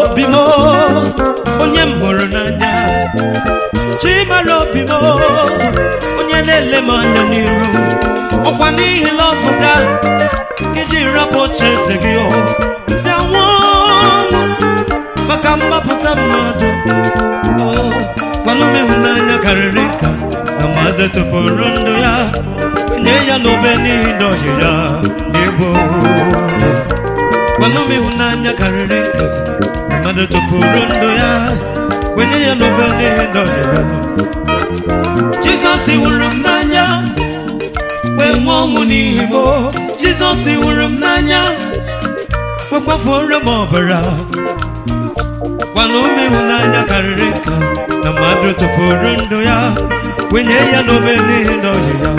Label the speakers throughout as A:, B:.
A: obi m onye m hụrụ n'anya chimara obi m onye na-ele m anya n'iru ọkwa n'ihi lọvụ ga iji rapụ oche eze gị o bịa nwụọ ọnwụ maka mgbapụta mmadụ o gwanụ m ịhụnanya karịrị nka na mmadụ tụfuru ndụ ya nye ya n'obe n'ihi ndọhie ya egbo gwanụ m ịhụnanya karịrị nka na mmadụ tụfuru ndụ ya wenye ya n'obe n'ihi ndọhie ya jizọs hụrụ m n'anya wee nwee ọnwụ n'ihi m jizọs hụrụ m n'anya wee kwafuoro m ọbara gwana ume ịhụnanya karịrị nka na mmadụ tụfuru ndụ ya wenye ya n'obe n'ihi ndọhie ya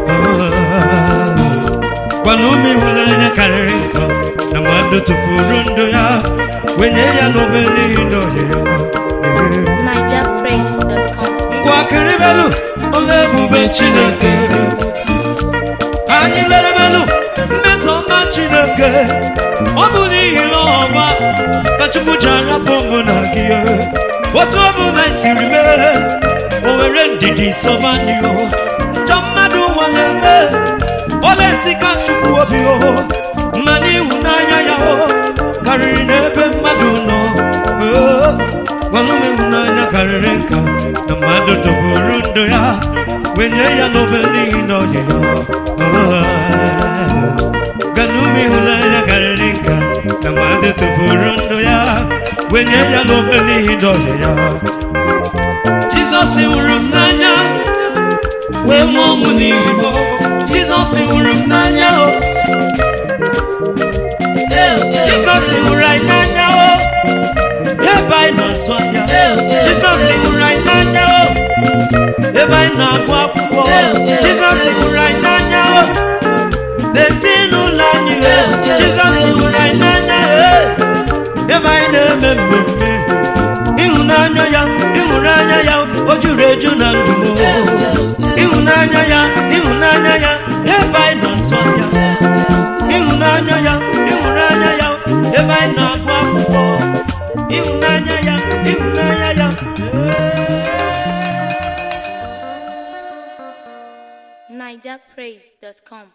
A: gwana ume ịhụnanya karịrị nka na mmadụ tụfuru ndụ ya wenye ya n'obe n'ihi ndọhie ya
B: NigerPraise.com.
A: ngwa kịrịbelụ ọla ebube chineke ka anyị lerebelụ mmeso ọma chineke ọ bụ n'ihi na ọma ka chukwu ji arapụ mụ na gị otu omume siri mee o were ndidi sọba anyị o njọ mmadụ ụwa na-eme ole ntị ka chukwu obi o ma n'ịhụnanya ya o karịrị n'ebe mmadụ nọ Oo, gwanụ m ịhụnanya karịrị nka na mmadụ tọgburu ndụ ya wenye ya n'obe n'ihi na ọdị ya gwanụ m ịhụnanya karịrị nka na mmadụ tọgburu ndụ ya wenye ya n'obe n'ihi na ọdị ya jizọs hụrụ m n'anya wee mụọ ọnwụ n'ihi m jizọs hụrụ m n'anya o jizọs hụrụ anyị n'anya o ebe anyị na-asụ anya jizọs hụrụ anyị n'anya o ebe anyị na-agụ akwụkwọ jizọs hụrụ anyị n'anya o n'ezinụlọ anyị o jizọs hụrụ anyị n'anya o ebe anyị na-eme mmemme ịhụnanya ya ịhụnanya ya o juru eju na ndụ m ịhụnanya ya ịhụnanya ya ebe anyị na-asụ anya ịhụnanya ya ịhụnanya ya ebe anyị na-agụ akwụkwọ ịhụnanya ya ịhụnanya ya
B: NigerPraise.com.